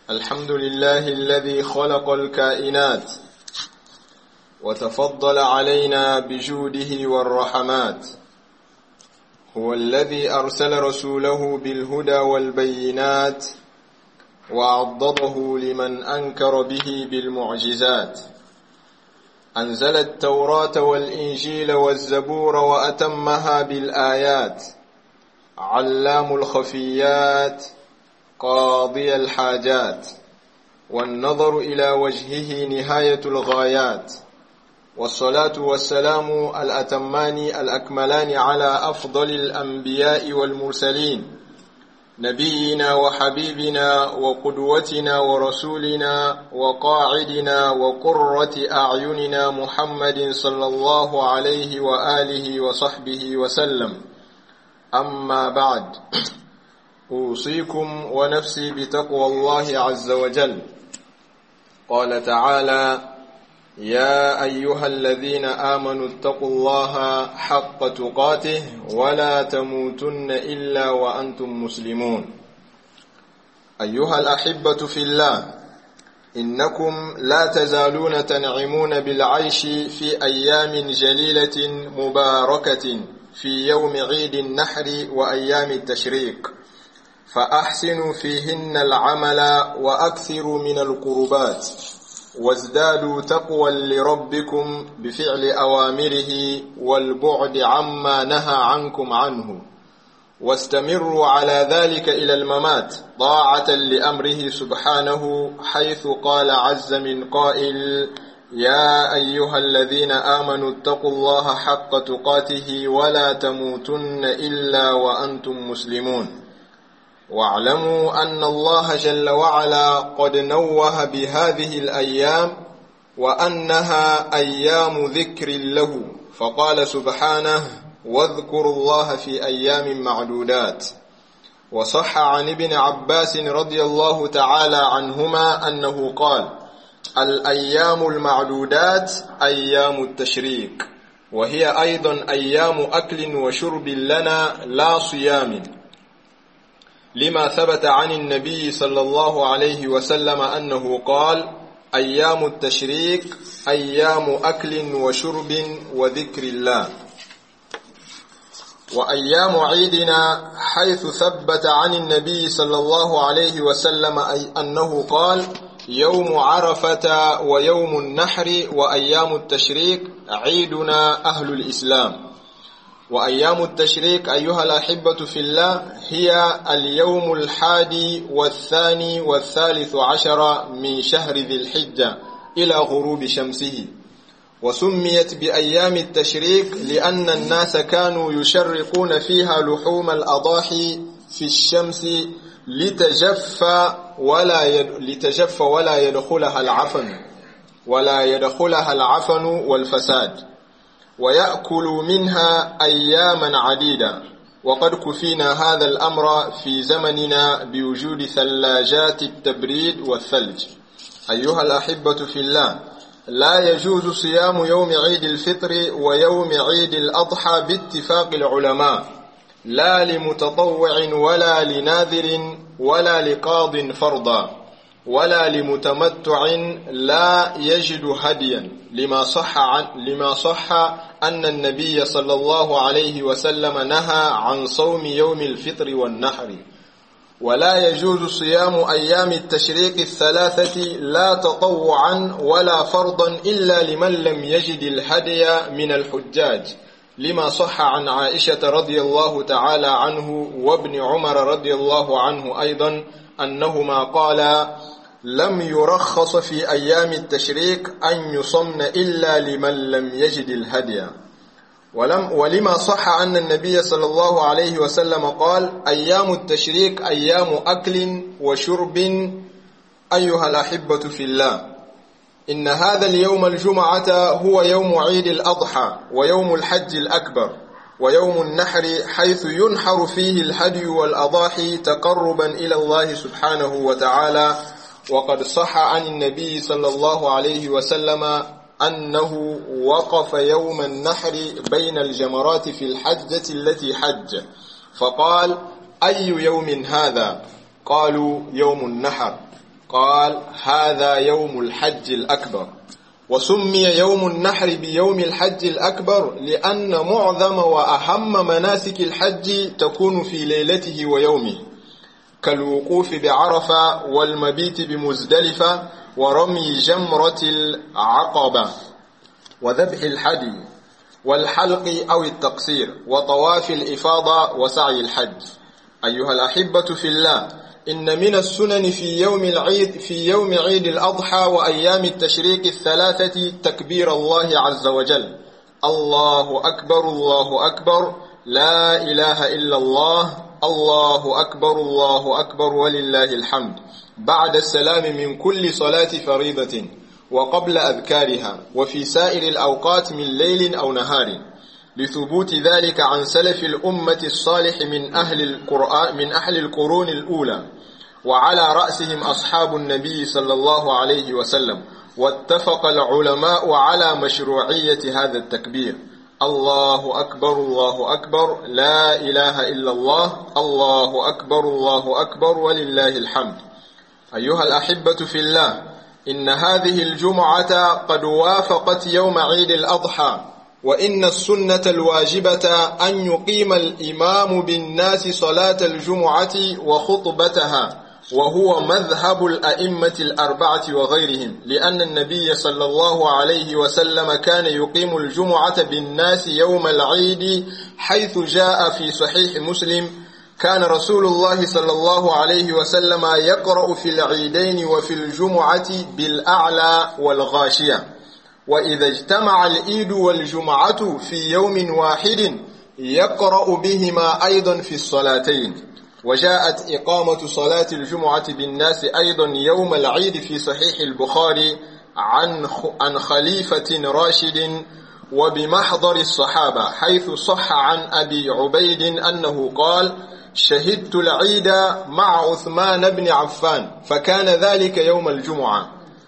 الحمد لله الذي خلق الكائنات وتفضل علينا بجوده والرحمات هو الذي أرسل رسوله بالهدى والبينات وعضده لمن أنكر به بالمعجزات أنزل التوراة والإنجيل والزبور وأتمها بالآيات علام الخفيات قاضي الحاجات والنظر إلى وجهه نهاية الغايات والصلاة والسلام الأتمان الأكملان على أفضل الأنبياء والمرسلين نبينا وحبيبنا وقدوتنا ورسولنا وقاعدنا وقرة أعيننا محمد صلى الله عليه وآله وصحبه وسلم أما بعد أوصيكم ونفسي بتقوى الله عز وجل قال تعالى يا أيها الذين آمنوا اتقوا الله حق تقاته ولا تموتن إلا وأنتم مسلمون أيها الأحبة في الله إنكم لا تزالون تنعمون بالعيش في أيام جليلة مباركة في يوم عيد النحر وأيام التشريق فأحسنوا فيهن العمل وأكثروا من القربات وازدادوا تقوى لربكم بفعل أوامره والبعد عما نهى عنكم عنه واستمروا على ذلك إلى الممات طاعة لأمره سبحانه حيث قال عز من قائل يا أيها الذين آمنوا اتقوا الله حق تقاته ولا تموتن إلا وأنتم مسلمون واعلموا أن الله جل وعلا قد نوه بهذه الأيام وأنها أيام ذكر له فقال سبحانه واذكروا الله في أيام معدودات وصح عن ابن عباس رضي الله تعالى عنهما أنه قال الأيام المعدودات أيام التشريك وهي أيضا أيام أكل وشرب لنا لا صيام لما ثبت عن النبي صلى الله عليه وسلم أنه قال أيام التشريك أيام أكل وشرب وذكر الله وأيام عيدنا حيث ثبت عن النبي صلى الله عليه وسلم أي أنه قال يوم عرفة ويوم النحر وأيام التشريك عيدنا أهل الإسلام وأيام التشريك أيها الأحبة في الله هي اليوم الحادي والثاني والثالث عشر من شهر ذي الحجة إلى غروب شمسه وسميت بأيام التشريك لأن الناس كانوا يشرقون فيها لحوم الأضاحي في الشمس لتجف ولا يد... لتجف ولا يدخلها العفن ولا يدخلها العفن والفساد ويأكل منها أياما عديدة وقد كفينا هذا الأمر في زمننا بوجود ثلاجات التبريد والثلج أيها الأحبة في الله لا يجوز صيام يوم عيد الفطر ويوم عيد الأضحى باتفاق العلماء لا لمتطوع ولا لناذر ولا لقاض فرضا ولا لمتمتع لا يجد هديا لما صح عن لما صح أن النبي صلى الله عليه وسلم نهى عن صوم يوم الفطر والنحر ولا يجوز صيام أيام التشريق الثلاثة لا تطوعا ولا فرضا إلا لمن لم يجد الهدي من الحجاج لما صح عن عائشة رضي الله تعالى عنه وابن عمر رضي الله عنه أيضا أنهما قالا لم يرخص في أيام التشريك أن يصمن إلا لمن لم يجد الهدي ولم ولما صح أن النبي صلى الله عليه وسلم قال أيام التشريك أيام أكل وشرب أيها الأحبة في الله إن هذا اليوم الجمعة هو يوم عيد الأضحى ويوم الحج الأكبر ويوم النحر حيث ينحر فيه الهدي والأضاحي تقربا إلى الله سبحانه وتعالى وقد صح عن النبي صلى الله عليه وسلم أنه وقف يوم النحر بين الجمرات في الحجة التي حج فقال أي يوم هذا قالوا يوم النحر قال هذا يوم الحج الأكبر وسمي يوم النحر بيوم الحج الأكبر لأن معظم وأهم مناسك الحج تكون في ليلته ويومه كالوقوف بعرفة والمبيت بمزدلفة ورمي جمرة العقبة وذبح الحدي والحلق أو التقصير وطواف الإفاضة وسعي الحج أيها الأحبة في الله إن من السنن في يوم العيد في يوم عيد الأضحى وأيام التشريق الثلاثة تكبير الله عز وجل الله أكبر الله أكبر لا إله إلا الله الله أكبر الله أكبر ولله الحمد بعد السلام من كل صلاة فريضة وقبل أذكارها وفي سائر الأوقات من ليل أو نهار لثبوت ذلك عن سلف الأمة الصالح من أهل القرآن من أهل القرون الأولى وعلى رأسهم أصحاب النبي صلى الله عليه وسلم واتفق العلماء على مشروعية هذا التكبير الله أكبر الله أكبر لا إله إلا الله الله أكبر الله أكبر ولله الحمد أيها الأحبة في الله إن هذه الجمعة قد وافقت يوم عيد الأضحى وإن السنة الواجبة أن يقيم الإمام بالناس صلاة الجمعة وخطبتها وهو مذهب الأئمة الأربعة وغيرهم لأن النبي صلى الله عليه وسلم كان يقيم الجمعة بالناس يوم العيد حيث جاء في صحيح مسلم كان رسول الله صلى الله عليه وسلم يقرأ في العيدين وفي الجمعة بالأعلى والغاشية وإذا اجتمع الإيد والجمعة في يوم واحد يقرأ بهما أيضا في الصلاتين وجاءت إقامة صلاة الجمعة بالناس أيضا يوم العيد في صحيح البخاري عن عن خليفة راشد وبمحضر الصحابة حيث صح عن أبي عبيد أنه قال شهدت العيد مع عثمان بن عفان فكان ذلك يوم الجمعة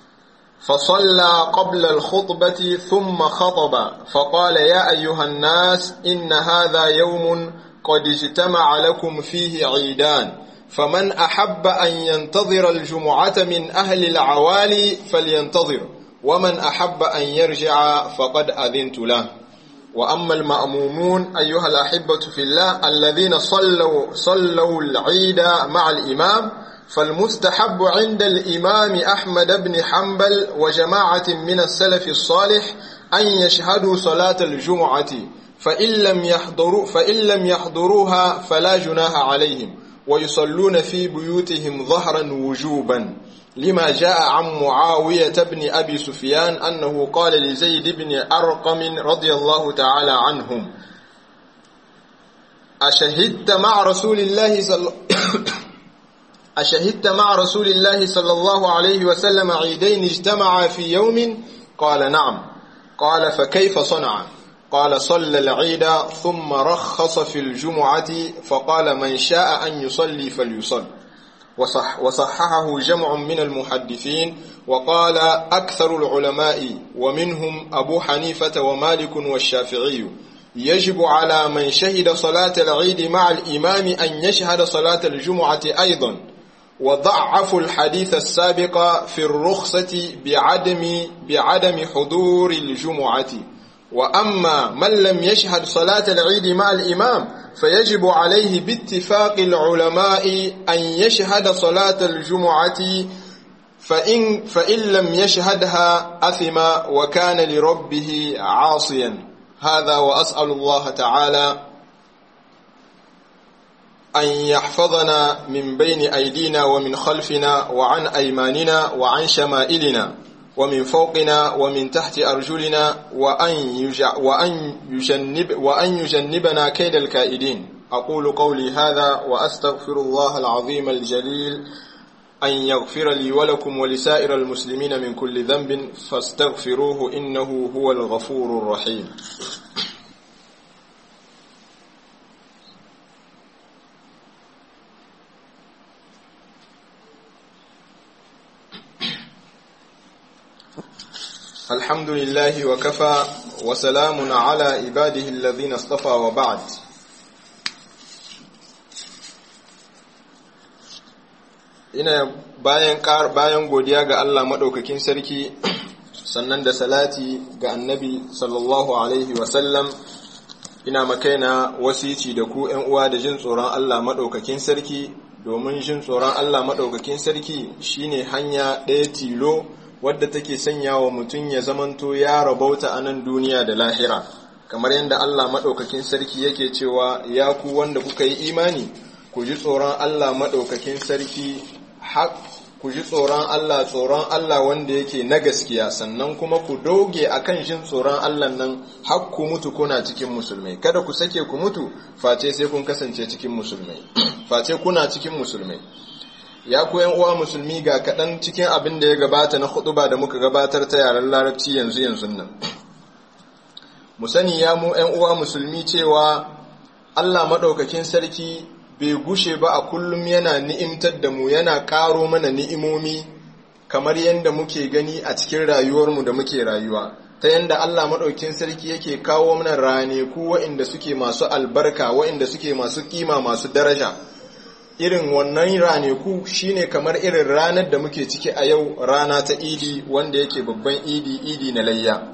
فصلى قبل الخطبة ثم خطب فقال يا أيها الناس إن هذا يوم قد اجتمع لكم فيه عيدان فمن أحب أن ينتظر الجمعة من أهل العوالي فلينتظر ومن أحب أن يرجع فقد أذنت له وأما المأمومون أيها الأحبة في الله الذين صلوا, صلوا العيد مع الإمام فالمستحب عند الإمام أحمد بن حنبل وجماعة من السلف الصالح أن يشهدوا صلاة الجمعة فإن لم يحضروا فإن لم يحضروها فلا جناح عليهم ويصلون في بيوتهم ظهرا وجوبا لما جاء عن معاوية بن أبي سفيان أنه قال لزيد بن أرقم رضي الله تعالى عنهم أشهدت مع رسول الله صلى أشهدت مع رسول الله صلى الله عليه وسلم عيدين اجتمعا في يوم قال نعم قال فكيف صنع قال صلى العيد ثم رخص في الجمعة فقال من شاء أن يصلي فليصل وصح وصححه جمع من المحدثين وقال أكثر العلماء ومنهم أبو حنيفة ومالك والشافعي يجب على من شهد صلاة العيد مع الإمام أن يشهد صلاة الجمعة أيضا وضعفوا الحديث السابق في الرخصة بعدم بعدم حضور الجمعة وأما من لم يشهد صلاة العيد مع الإمام فيجب عليه باتفاق العلماء أن يشهد صلاة الجمعة فإن, فإن لم يشهدها أثم وكان لربه عاصيا هذا وأسأل الله تعالى أن يحفظنا من بين أيدينا ومن خلفنا وعن أيماننا وعن شمائلنا ومن فوقنا ومن تحت أرجلنا وأن, وأن, يجنب وأن يجنبنا كيد الكائدين أقول قولي هذا وأستغفر الله العظيم الجليل أن يغفر لي ولكم ولسائر المسلمين من كل ذنب فاستغفروه إنه هو الغفور الرحيم الحمد لله وكفى وسلام على عباده الذين اصطفى وبعد ina bayan bayan godiya ga Allah madaukakin sarki sannan da salati ga annabi sallallahu alaihi wasallam ina makaina wasici da ku ‘yan uwa da jin tsoron Allah maɗaukakin sarki domin jin tsoron Allah maɗaukakin sarki shine hanya ɗaya tilo wadda take sanya wa mutum ya zamanto ya rabauta a nan duniya da lahira kamar yadda Allah maɗaukakin sarki yake cewa ya ku wanda kuka yi imani ku ji tsoron Allah maɗaukakin sarki ku ji tsoron Allah tsoron Allah wanda yake na gaskiya sannan kuma ku doge akan jin tsoron Allah nan har ku mutu kuna cikin musulmai kada ku sake ku mutu face sai kun kasance cikin musulmai face kuna cikin musulmai ya ku yan uwa musulmi ga kaɗan cikin abin da ya gabata na huɗuba da muka gabatar ta yaren larabci yanzu yanzu nan mu sani ya mu yan uwa musulmi cewa Allah maɗaukakin sarki bai gushe ba a kullum yana ni'imtar da mu yana ƙaro mana ni'imomi kamar yadda muke gani a cikin rayuwarmu da muke rayuwa ta yadda Allah maɗaukin sarki yake kawo mana raneku waɗanda suke masu albarka waɗanda suke masu ƙima masu daraja irin wannan raneku shine kamar irin ranar da muke ciki a yau rana ta idi wanda yake babban idi idi na layya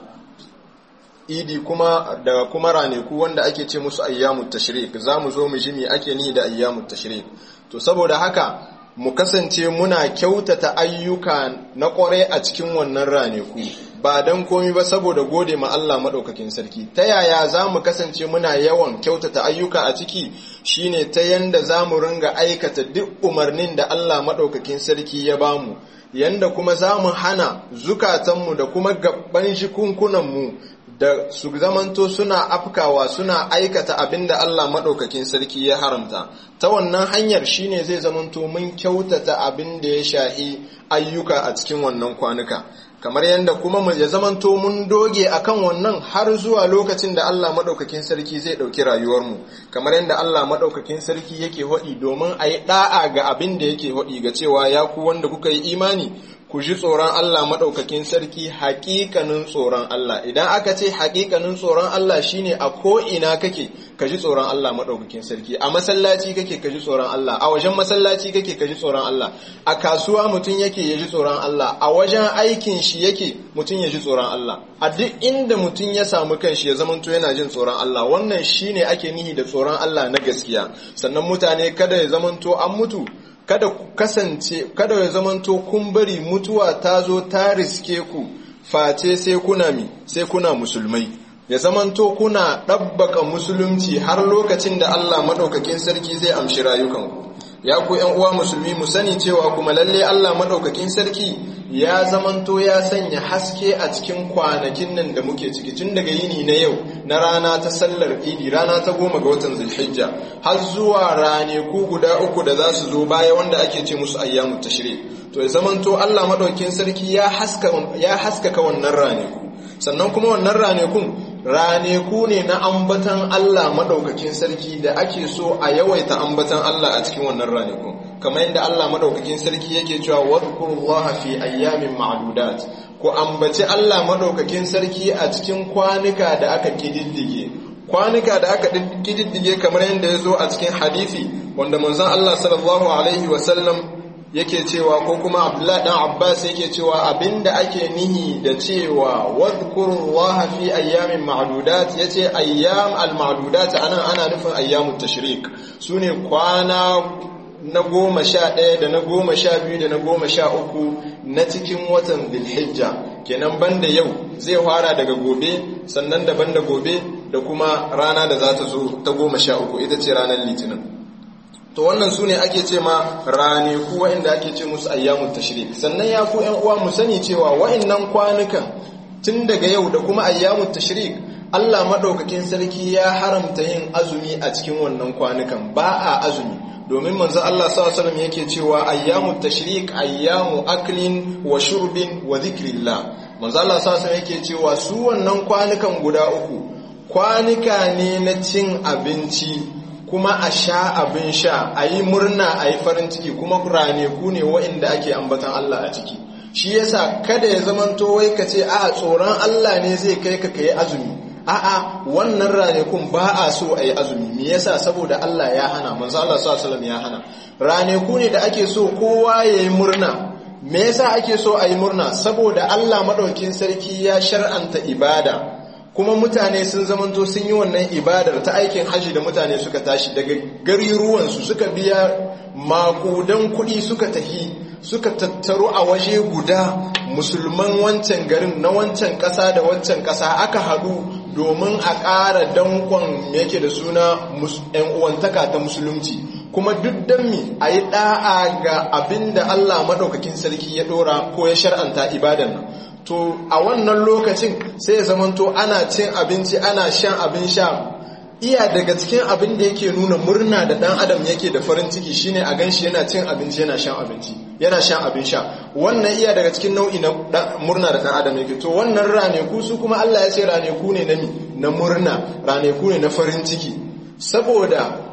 idi kuma da kuma raneku wanda ake ce musu ayyamut tashrik za mu zo mu ji me ake ni da ayyamut tashrik to saboda haka mu kasance muna kyautata ayyuka na kwarai a cikin wannan raneku ba don komi ba saboda gode ma Allah maɗaukakin sarki ta yaya za mu kasance muna yawan kyautata ayyuka a ciki shine ta yanda za mu ringa aikata duk umarnin da Allah maɗaukakin sarki ya bamu yanda kuma za mu hana zukatanmu da kuma gaban shikunkunanmu da su zamanto suna afkawa suna aikata abin da Allah maɗaukakin sarki ya haramta ta wannan hanyar shine zai zamanto mun kyautata abin da ya shahi ayyuka a cikin wannan kwanuka kamar yadda kuma mu ya zamanto mun doge akan wannan har zuwa lokacin da Allah maɗaukakin sarki zai ɗauki rayuwarmu kamar yadda Allah maɗaukakin sarki yake haɗi domin a yi ɗa'a ga abin da yake haɗi ga cewa ya ku wanda kuka yi imani ku ji tsoron Allah maɗaukakin sarki haƙiƙanin tsoron Allah idan aka ce haƙiƙanin tsoron Allah shine a ko'ina kake ka ji tsoron Allah maɗaukakin sarki a masallaci kake ka ji tsoron Allah a wajen masallaci kake ka ji tsoron Allah a kasuwa mutum yake ya ji tsoron Allah a wajen aikin shi yake mutum ya ji tsoron Allah a duk inda mutum ya samu kanshi ya zamanto yana jin tsoron Allah wannan shine ake nihi da tsoron Allah na gaskiya sannan mutane kada ya zamanto an mutu kada ku kasance kada ya zamanto kun bari mutuwa ta zo ta riske ku face sai kuna mi sai kuna musulmai ya zamanto kuna ɗabbaka musulunci har lokacin da Allah maɗaukakin sarki zai amshi rayukanku ya ku ‘yan uwa musulmi mu sani cewa kuma lalle Allah maɗaukakin sarki ya zamanto ya sanya haske a cikin kwanakin nan da muke ciki tun daga yini na yau na rana ta sallar idi rana ta goma ga watan zulhijja har zuwa raneku guda uku da za su zo baya wanda ake ce musu ayyamu tashri to ya zamanto Allah maɗaukakin sarki ya haskaka wannan raneku sannan kuma wannan ranekun raneku ne na ambatan Allah maɗaukakin sarki da ake so a yawaita ambatan Allah a cikin wannan raneku kamar yadda Allah maɗaukakin sarki yake cewa wadhkurullaha fi ayyamin ma'dudat ku ambaci Allah maɗaukakin sarki a cikin kwanuka da aka kididdige kwanuka da aka kididdige kamar yadda ya zo a cikin hadisi wanda manzon Allah sallallahu alaihi wasallam yake cewa ko kuma Abdullah dan Abbas yake cewa abinda ake nihi da cewa wadhkurullaha fi ayyamin ma'dudat yace ayyam al-ma'dudat anan ana nufin ayyamut tashrik sune kwana na goma sha ɗaya da na goma sha biyu da na goma sha uku na cikin watan Dhulhijja kenan banda yau zai fara daga gobe sannan da banda gobe da kuma rana da za ta zo ta goma sha uku ita ce ranar litinin to wannan su ne ake ce ma raneku wa'inda ake ce musu ayyamun tashrik sannan ya ku yan uwa mu sani cewa wa'innan kwanukan tun daga yau da kuma ayyamun tashrik Allah madaukakin sarki ya haramta yin azumi a cikin wannan kwanukan ba a azumi domin manzo Allah sallallahu alaihi wasallam yake cewa ayyamu tashrik ayyamu aklin wa shurbin wa dhikrillah manzo Allah sallallahu alaihi wasallam yake cewa su wannan kwanukan guda uku kwanuka ne na cin abinci kuma a sha abin sha a yi murna a yi farin ciki kuma raneku ne wa'inda ake ambatan Allah a ciki shi yasa kada ya zamanto wai ka ce a tsoron Allah ne zai kai ka kai azumi a'a wannan ranakun ba a so a yi azumi me yasa saboda Allah ya hana manzo Allah sallallahu alaihi ya hana ranaku ne da ake so kowa ya yi murna me yasa ake so a yi murna saboda Allah maɗaukin sarki ya shar'anta ibada kuma mutane sun zamanto sun yi wannan ibadar ta aikin hajji da mutane suka tashi daga gariruwansu suka biya makudan kuɗi suka tafi suka tattaru a waje guda musulman wancan garin na wancan ƙasa da wancan ƙasa aka haɗu domin a ƙara dankon yake da suna ‘yan uwantaka ta musulunci kuma duk don mi a yi ɗa'a ga abin da Allah maɗaukakin sarki ya ɗora ko ya shar'anta ibadan nan to a wannan lokacin sai ya zamanto ana cin abinci ana shan abin sha iya daga cikin abin da yake nuna murna da dan adam yake da farin ciki shine a ganshi yana cin abinci yana shan abinci yana shan abin sha wannan iya daga cikin nau'i na murna da dan adam yake to wannan raneku su kuma Allah ya ce raneku ne na na murna raneku ne na farin ciki saboda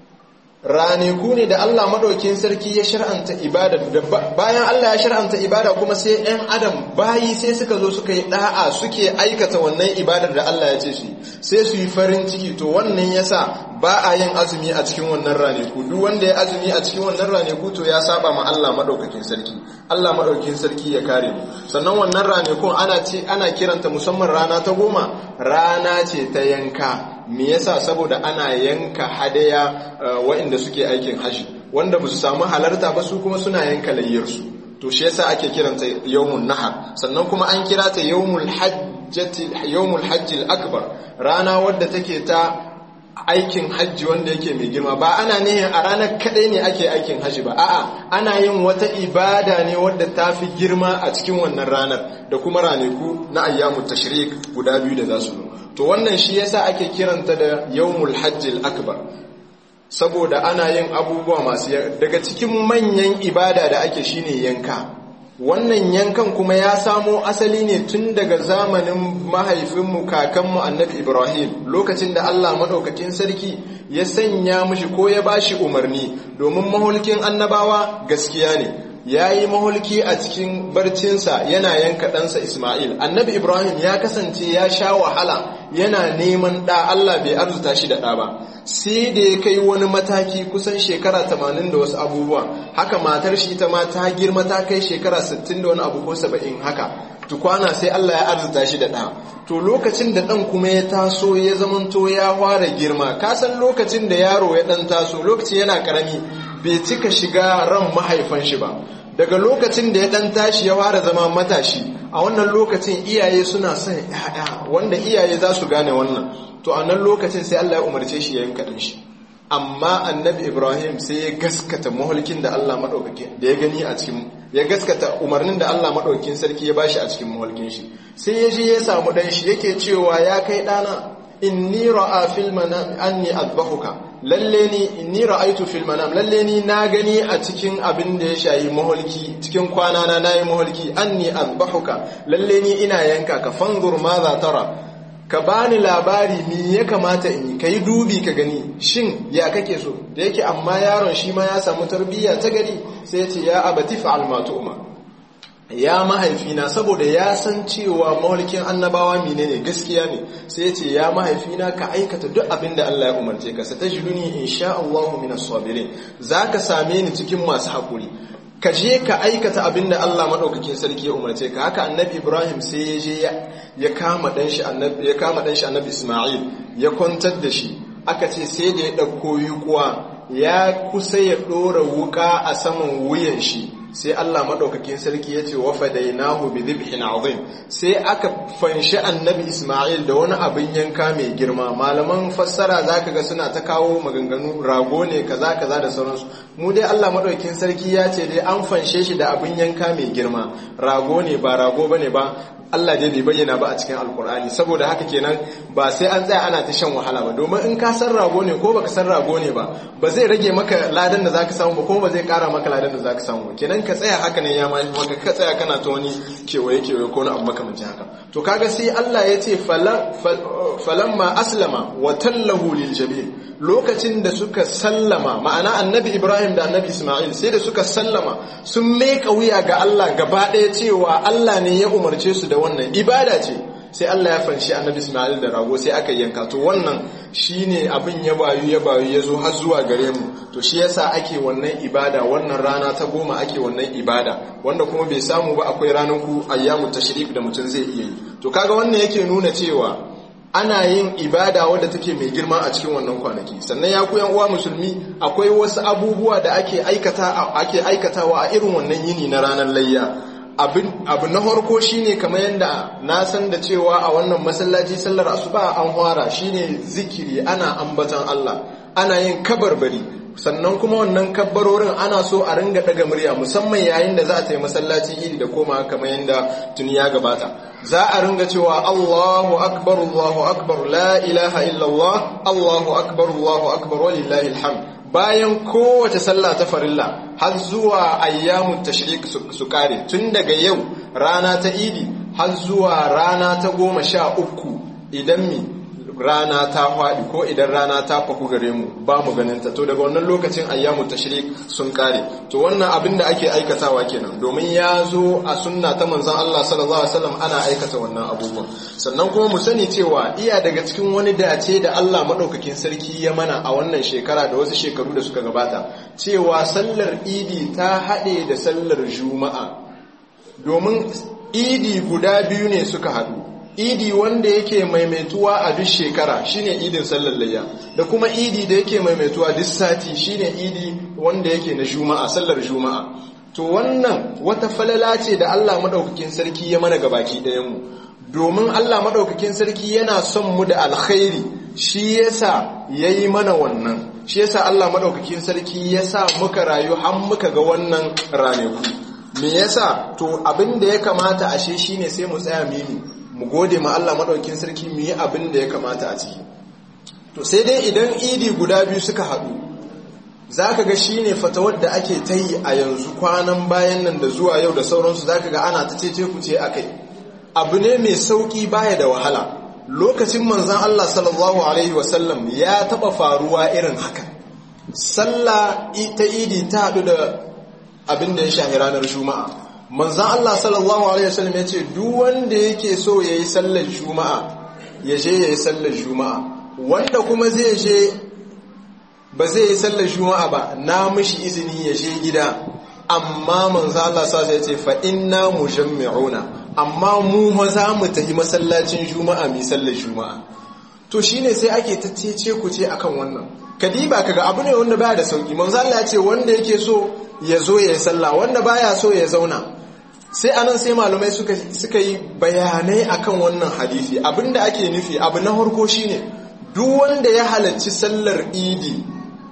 raneku ne da Allah madaukin sarki ya shar'anta ibada bayan Allah ya shar'anta ibada kuma sai ɗan adam bayi sai suka zo suka yi da'a suke aikata wannan ibadar da Allah ya ce su sai su yi farin ciki to wannan yasa ba a yin azumi a cikin wannan raneku duk wanda ya azumi a cikin wannan raneku to ya saba ma Allah madaukakin sarki Allah madaukakin sarki ya kare mu sannan wannan ranekun ana ce ana kiranta musamman rana ta goma rana ce ta yanka me yasa saboda ana yanka hadaya waɗanda suke aikin haji wanda ba su samu halarta ba su kuma suna yanka layyarsu to shi yasa ake kiranta yawmun nahar sannan kuma an kira ta yawmul hajjati yawmul hajjil akbar rana wadda take ta aikin hajji wanda yake mai girma ba ana nihin a ranar kadai ne ake aikin hajji ba a'a ana yin wata ibada ne wadda ta fi girma a cikin wannan ranar da kuma ranaku na ayyamu tashrik guda biyu da za su zo to wannan shi yasa ake kiranta da yawmul hajjil akbar saboda ana yin abubuwa masu daga cikin manyan ibada da ake shine yanka wannan yankan kuma ya samo asali ne tun daga zamanin mahaifinmu kakanmu annabi ibrahim lokacin da allah maɗaukakin sarki ya sanya mushi ko ya bashi umarni domin mahulkin annabawa gaskiya ne ya yi mahulki a cikin barcinsa yana yanka ɗansa Ismail. Annabi Ibrahim ya kasance ya sha wahala yana neman ɗa Allah bai arzuta shi da ɗa ba. Sai da ya kai wani mataki kusan shekara tamanin da wasu abubuwa. Haka matar shi ta ma ta girma ta kai shekara sittin da wani abu ko saba'in haka. Tukwana sai Allah ya arzuta shi da ɗa. To lokacin da ɗan kuma ya taso ya zamanto ya fara girma. Ka san lokacin da yaro ya ɗan taso lokaci yana ƙarami bai cika shiga ran mahaifan shi ba daga lokacin da ya dan tashi ya fara zama matashi a wannan lokacin iyaye suna son ya'ya wanda iyaye za su gane wannan to a nan lokacin sai Allah ya umarce shi ya yanka dan shi amma annabi Ibrahim sai ya gaskata mahulkin da Allah madaukakin da ya gani a cikin ya gaskata umarnin da Allah madaukakin sarki ya bashi a cikin mahulkin shi sai ya je ya samu dan shi yake cewa ya kai dana inni ra'a fil manam anni adbahuka lalle ni inni ra'aytu fil manam lalle ni na gani a cikin abin da ya shayi maholki cikin kwana na nayi maholki anni adbahuka lalle ni ina yanka ka fanzur ma za tara ka bani labari me ya kamata in yi kai dubi ka gani shin ya kake so da yake amma yaron shi ma ya samu tarbiyya ta gari sai ya ce ya abati fa'al ma tu'ma ya mahaifina saboda ya san cewa mawalkin annabawa menene gaskiya ne sai ya ce ya mahaifina ka aikata duk abin da Allah ya umarce ka sa tajiduni insha Allahu minas sabirin zaka same ni cikin masu hakuri ka je ka aikata abin da Allah madaukakin sarki ya umarce ka haka annabi Ibrahim sai ya je ya kama dan shi annabi ya kama dan shi annabi Isma'il ya kwantar da shi aka ce sai da ya dauko yukuwa ya kusa ya dora wuka a saman wuyan shi sai Allah maɗaukakin sarki ya ce wa fadainahu bi dhibhin azim sai aka fanshi annabi Isma'il da wani abin yanka mai girma malaman fassara zaka ga suna ta kawo maganganu rago ne kaza kaza da sauransu mu dai Allah maɗaukakin sarki ya ce dai an fanshe shi da abin yanka mai girma rago ne ba rago bane ba Allah dai bai bayyana ba a cikin alkur'ani saboda haka kenan ba sai an tsaya ana ta shan wahala ba domin in ka san rago ne ko baka san rago ne ba ba zai rage maka ladan da zaka samu ba kuma ba zai kara maka ladan da zaka samu ba kenan ka tsaya haka ne ya ma maka ka tsaya kana ta wani kewaye kewaye ko na abu makamancin haka to kaga sai Allah ya ce falamma aslama wa tallahu lil jabin lokacin da suka sallama ma'ana annabi Ibrahim da annabi Ismail sai da suka sallama sun meka wuya ga Allah gaba ɗaya cewa Allah ne ya umarce su da wannan ibada ce sai Allah ya fanshi annabi Ismail da rago sai aka yanka to wannan shine abin ya bayu ya bayu ya zo har zuwa gare mu to shi yasa ake wannan ibada wannan rana ta goma ake wannan ibada wanda kuma bai samu ba akwai ranar ku ayyamu tashrik da mutum zai iya yi to kaga wannan yake nuna cewa ana yin ibada wadda take mai girma a cikin wannan kwanaki sannan ya ku uwa musulmi akwai wasu abubuwa da ake aikata ake aikatawa a irin wannan yini na ranar layya abu na harko shine kamar yadda na san da cewa a wannan masallaci sallar asuba an fara shine zikiri ana ambatan Allah ana yin kabarbari sannan kuma wannan kabbarorin ana so a ringa daga murya musamman yayin da za a tayi masallaci iri da koma kamar yadda tuni ya gabata za a ringa cewa Allahu akbar Allahu akbar la ilaha illallah Allahu akbar Allahu akbar walillahi alhamd bayan kowace sallah ta farilla har zuwa ayyamun tashrik su kare tun daga yau rana ta idi har zuwa rana ta goma sha uku idan mi rana ta faɗi ko idan rana ta faku gare mu ba mu ganinta to daga wannan lokacin ayyamun tashrik sun kare to wannan abin da ake aikatawa kenan domin ya zo a sunna ta manzon Allah sallallahu alaihi wasallam ana aikata wannan abubuwan sannan kuma mu sani cewa iya daga cikin wani dace da Allah madaukakin sarki ya mana a wannan shekara da wasu shekaru da suka gabata cewa sallar idi ta haɗe da sallar juma'a domin idi guda biyu ne suka haɗu idi wanda yake maimaituwa a duk shekara shine idin sallar layya da kuma idi da yake maimaituwa duk sati shine idi wanda yake na juma'a sallar juma'a to wannan wata falala ce da Allah madaukakin sarki ya mana gabaki ɗayan mu domin Allah madaukakin sarki yana son mu da alkhairi shi yasa yayi mana wannan shi yasa Allah madaukakin sarki yasa muka rayu har muka ga wannan ranaku me yasa to abin da ya kamata ashe shine sai mu tsaya mimi mu gode ma Allah maɗaukin sarki mu yi abin da ya kamata a ciki to sai dai idan idi guda biyu suka haɗu za ka ga shi ne fatawar da ake ta yi a yanzu kwanan bayan nan da zuwa yau da sauransu za ka ga ana ta cece ku ce a kai abu ne mai sauƙi baya da wahala lokacin manzan Allah sallallahu alaihi wasallam ya taɓa faruwa irin haka sallah ta idi ta haɗu da abin da ya shahi ranar juma'a manzan Allah sallallahu Alaihi wasallam ya ce duk wanda yake so ya yi sallar juma'a ya je ya yi sallar juma'a wanda kuma zai je ba zai yi sallar juma'a ba na mishi izini ya je gida amma manzan Allah sa ya ce fa inna mujammi'una amma mu maza mu tafi masallacin juma'a mai sallar juma'a to shine sai ake ta ce ku ce akan wannan kadiba kaga abu ne wanda baya da sauki manzan Allah ya ce wanda yake so ya zo ya yi sallah wanda baya so ya zauna sai anan sai malamai suka, suka yi bayanai akan wannan hadisi abinda ake nufi abu na harko shine duk wanda ya halarci sallar idi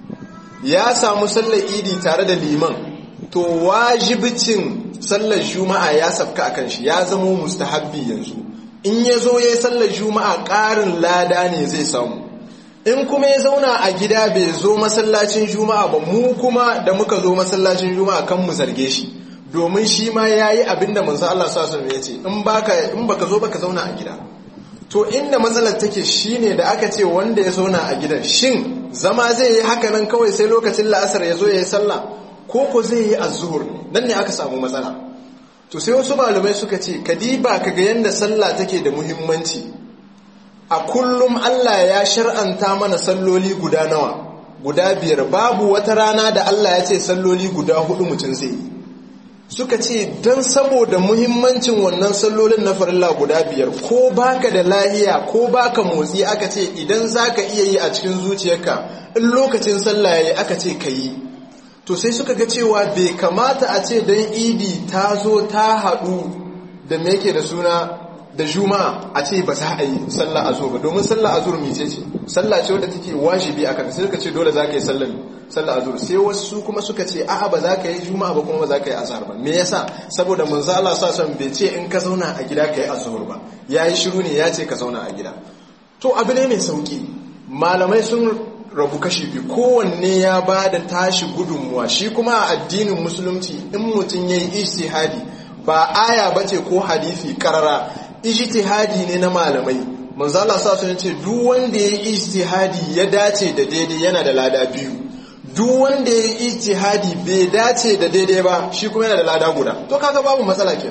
ya samu sallar idi tare da liman to wajibicin sallar juma'a ya sabka akan shi ya zamo mustahabbi yanzu in ya zo ya yi sallar juma'a ƙarin lada ne zai samu in kuma ya zauna a gida bai zo masallacin juma'a ba mu kuma da muka zo masallacin juma'a kan mu zarge shi domin shi ma ya yi abin da manzo Allah sa sun ya ce in baka zo baka zauna a gida to inda matsalar take shine da aka ce wanda ya zauna a gidan shin zama zai yi haka nan kawai sai lokacin la'asar ya zo ya yi sallah ko ko zai yi azzuhur nan ne aka samu matsala to sai wasu malamai suka ce kadiba kaga yanda sallah take da muhimmanci a kullum Allah ya shar'anta mana salloli guda nawa guda biyar babu wata rana da Allah ya ce salloli guda hudu mutum zai yi suka ce don saboda muhimmancin wannan sallolin na farilla guda biyar ko baka da lahiya ko baka motsi aka ce idan zaka iya yi a cikin zuciyarka in lokacin sallah yayi aka ce ka yi to sai suka ga cewa bai kamata a ce dan idi ta zo ta haɗu da me yake da suna da juma'a a ce ba za a yi sallah azur ba domin sallah azur mice ce sallah ce wadda take wajibi akan sai suka ce dole za ka yi sallah sallah azur sai wasu kuma suka ce a'a ba za ka yi juma'a ba kuma ba za ka yi azhar ba me yasa saboda manzo Allah sa son bai ce in ka zauna a gida ka yi azhur ba yayi shiru ne ya ce ka zauna a gida to abu ne mai sauki malamai sun rabu kashi biyu kowanne ya ba da tashi gudunmuwa shi kuma a addinin musulunci in mutum ya yi ijtihadi ba aya bace ko hadisi karara ijtihadi ne na malamai manzo Allah sa sun ce duk wanda ya yi ijtihadi ya dace da daidai yana da lada biyu duk wanda ya yi ijtihadi bai dace da daidai ba shi kuma yana da lada guda to kaga babu matsala kenan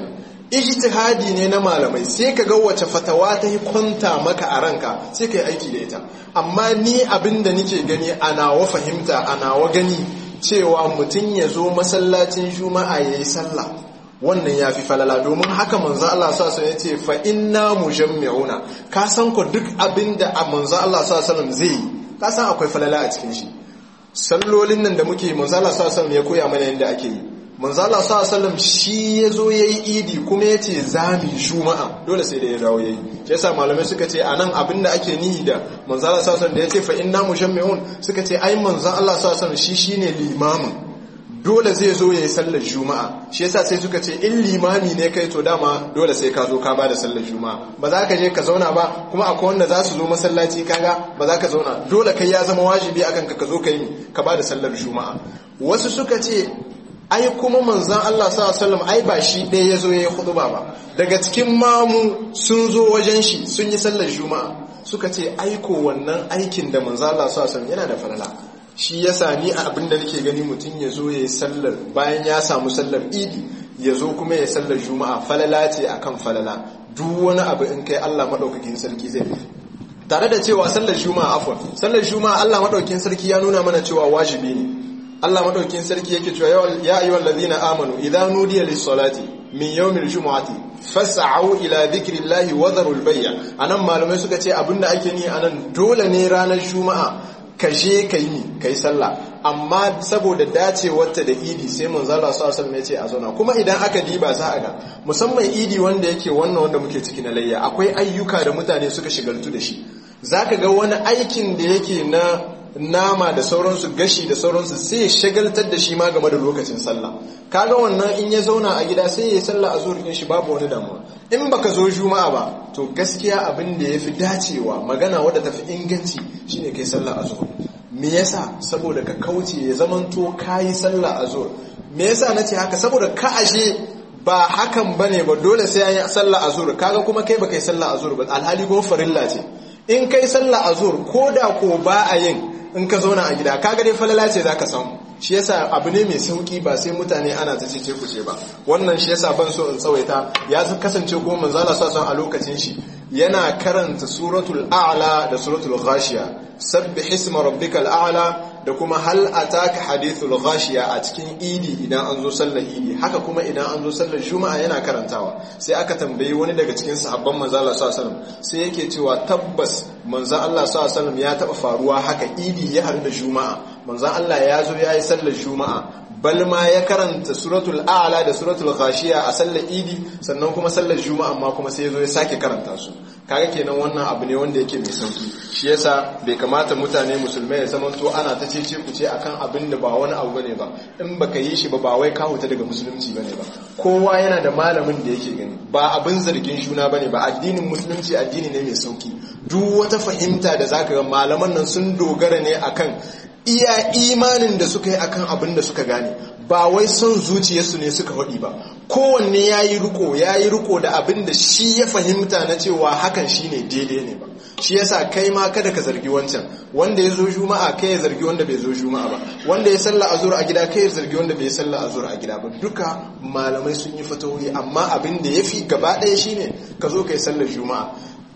ijtihadi ne na malamai sai ka ga wace fatawa ta yi kwanta maka a ranka sai ka yi aiki da ita amma ni abin da nike gani a nawa fahimta a nawa gani cewa mutum ya zo masallacin juma'a ya yi sallah wannan ya fi falala domin haka manzo Allah sa ya ce fa inna mujammi'una ka san ko duk abin da manzo Allah sa zai yi ka san akwai falala a cikin shi sallolin nan da muke manzo Allah sa ya koya mana yadda ake yi manzo Allah sallallahu shi yazo yayi idi kuma yace zami juma'a dole sai da ya dawo yayi shi yasa malamai suka ce anan abinda ake nihi da manzo Allah sallallahu da yace fa inna mushammi'un suka ce ai manzo Allah sallallahu shi shine limamin dole zai zo yayi sallar juma'a shi yasa sai suka ce in limami ne kai to dama dole sai ka zo ka bada sallar juma'a ba za ka je ka zauna ba kuma akwai wanda za su zo masallaci kaga ba za ka zauna dole kai ya zama wajibi akan ka ka zo ka yi ka bada sallar juma'a wasu suka ce ai kuma manzan Allah sallallahu ai ba shi ɗaya ya zo ya yi huduba ba daga cikin mamu sun zo wajen shi sun yi sallar juma'a suka ce aiko wannan aikin da manzan Allah sallallahu yana da falala shi ya sani a abin da nake gani mutum ya zo ya yi sallar bayan ya samu sallar idi ya zo kuma ya sallar juma'a falala ce akan falala duk wani abu in kai Allah maɗaukakin sarki zai tare da cewa sallar juma'a afwan sallar juma'a Allah maɗaukakin sarki ya nuna mana cewa wajibi ne Allah madaukin sarki yake cewa ya ayyuhal ladhina amanu idza nudiya lis-salati min yawmil jumu'ati fas'au ila dhikrillahi wa dharul bay'a anan malamai suka ce abinda ake ni anan dole ne ranar juma'a ka je ka yi kai sallah amma saboda dacewarta da idi sai manzo Allah sallallahu alaihi ya ce a zauna kuma idan aka diba za a ga musamman idi wanda yake wannan wanda muke ciki na layya akwai ayyuka da mutane suka shigaltu da shi zaka ga wani aikin da yake na nama da sauransu gashi da sauransu sai ya shagaltar da shi ma game da lokacin sallah kaga wannan in ya zauna a gida sai ya yi sallah a zuwa shi babu wani damuwa in baka zo juma'a ba to gaskiya abin da yafi dacewa magana wadda tafi inganci shine kai sallah a zuwa me yasa saboda ka kauce ya zamanto kayi sallah a zuwa me yasa nace haka saboda ka ashe ba hakan bane ba dole sai an yi sallah a zuwa kaga kuma kai baka yi sallah a zuwa ba alhali kuma farilla ce in kai sallah a zuwa ko da ko ba a yin in ka zauna a gida kaga dai falala ce zaka samu shi yasa abu ne mai sauki ba sai mutane ana ta cece kuce ba wannan shi yasa ban so in tsawaita ya kasance ko manzo Allah sallallahu a lokacin shi yana karanta suratul a'la da suratul ghashiya sabbih isma rabbikal a'la da kuma hal ataka hadithul ghashiya a cikin idi idan an zo sallar idi haka kuma idan an zo sallar juma'a yana karantawa sai aka tambayi wani daga cikin sahabban manzo Allah sallallahu alaihi wasallam sai yake cewa tabbas manzo Allah sallallahu alaihi wasallam ya taba faruwa haka idi ya haɗu da juma'a manzo Allah ya zo yayi sallar juma'a bal ma ya karanta suratul a'la da suratul ghashiya a sallar idi sannan kuma sallar juma'a amma kuma sai ya zo ya sake karanta su kaga kenan wannan abu ne wanda yake mai sauki shi yasa bai kamata mutane musulmai ya zama to ana ta cece ku ce akan abin da ba wani abu bane ba in baka yi shi ba ba wai ka huta daga musulunci bane ba kowa yana da malamin da yake gani ba abin zargin juna bane ba addinin musulunci addini ne mai sauki duk wata fahimta da zaka ga malaman nan sun dogara ne akan iya imanin da suka yi akan abin da suka gane ba wai son zuciyarsu ne suka haɗi ba kowanne ya yi riko ya yi riko da abin da shi ya fahimta na cewa hakan shi ne daidai ne ba shi yasa kai ma kada ka zargi wancan wanda ya zo juma'a kai ya zargi wanda bai zo juma'a ba wanda ya salla azur a gida kai ya zargi wanda bai salla azur a gida ba duka malamai sun yi fatawoyi amma abin da ya fi gaba ɗaya shine ka zo ka yi sallar juma'a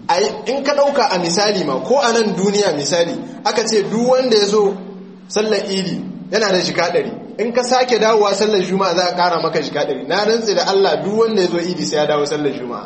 in ka ɗauka a misali ma ko a nan duniya misali aka ce duk wanda ya zo sallar idi yana da jika ɗari in ka sake dawowa sallar juma'a za a ƙara maka jika ɗari na rantse da Allah duk wanda ya zo idi sai ya dawo sallar juma'a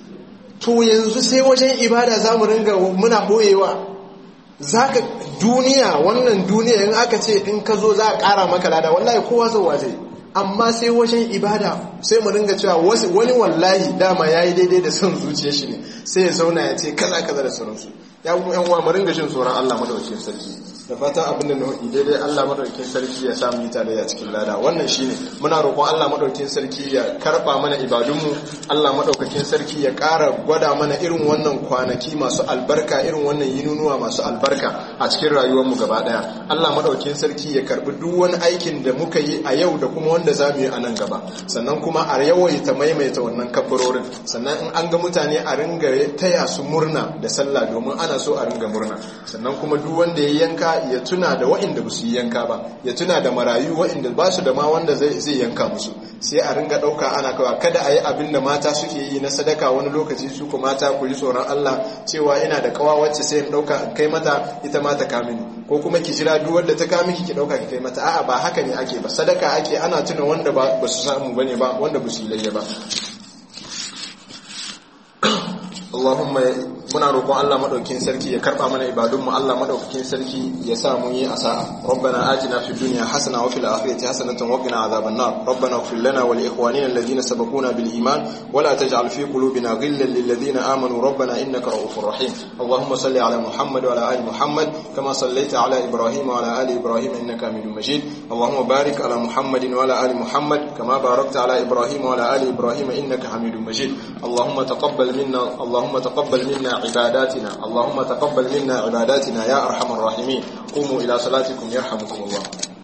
to yanzu sai wajen ibada za mu ringa muna ɓoyewa za ka duniya wannan duniya in aka ce in ka zo za a ƙara maka lada wallahi kowa zauwa zai amma sai wajen ibada sai mu ringa cewa wani wallahi dama ya yi daidai da son zuciya shi ne sai ya zauna ya ce kaza kaza da sauransu ya kuma yan uwa mu ringa jin tsoron Allah madaukakin sarki da fatan abin da na hudu daidai Allah madaukakin sarki ya samu yi tare cikin lada wannan shine muna roƙon Allah madaukakin sarki ya karba mana ibadunmu Allah madaukakin sarki ya ƙara gwada mana irin wannan kwanaki masu albarka irin wannan yinunuwa masu albarka a cikin rayuwarmu gaba daya Allah madaukakin sarki ya karbi duk wani aikin da muka yi a yau da kuma wanda za mu yi a nan gaba sannan kuma a yawaita maimaita wannan kabbarorin sannan in an ga mutane a ringa taya su murna da sallah domin ana so a ringa murna sannan kuma duk wanda ya yanka yanka ya tuna da waɗanda ba su yi yanka ba ya tuna da marayu waɗanda ba su da ma wanda zai yanka musu sai a ringa ɗauka ana kawa kada a yi abin da mata suke yi na sadaka wani lokaci su ku mata ku yi tsoron Allah cewa ina da kawa wacce sai in ɗauka in kai mata ita ma ta kamini ko kuma ki jira duk wanda ta kami ki ɗauka ki kai mata a'a ba haka ne ake ba sadaka ake ana tuna wanda ba su samu bane ba wanda ba su yi layya ba Allahumma muna roƙon Allah madaukakin sarki ya karba mana ibadunmu Allah madaukakin sarki ya sa mu yi asa'a rabbana atina fid dunya hasana wa fil akhirati hasanatan wa qina adhaban nar rabbana ighfir lana wa li ikhwanina alladhina sabaquna bil iman wa la taj'al fi qulubina ghillan lil ladhina amanu rabbana innaka ra'ufur rahim Allahumma salli ala Muhammad wa ala ali Muhammad kama sallaita ala Ibrahim wa ala ali Ibrahim innaka Hamidum Majid Allahumma barik ala Muhammadin wa ala ali Muhammad kama barakta ala Ibrahim wa ala ali Ibrahim innaka Hamidum Majid Allahumma taqabbal minna Allahumma taqabbal minna عباداتنا اللهم تقبل منا عباداتنا يا أرحم الراحمين قوموا إلى صلاتكم يرحمكم الله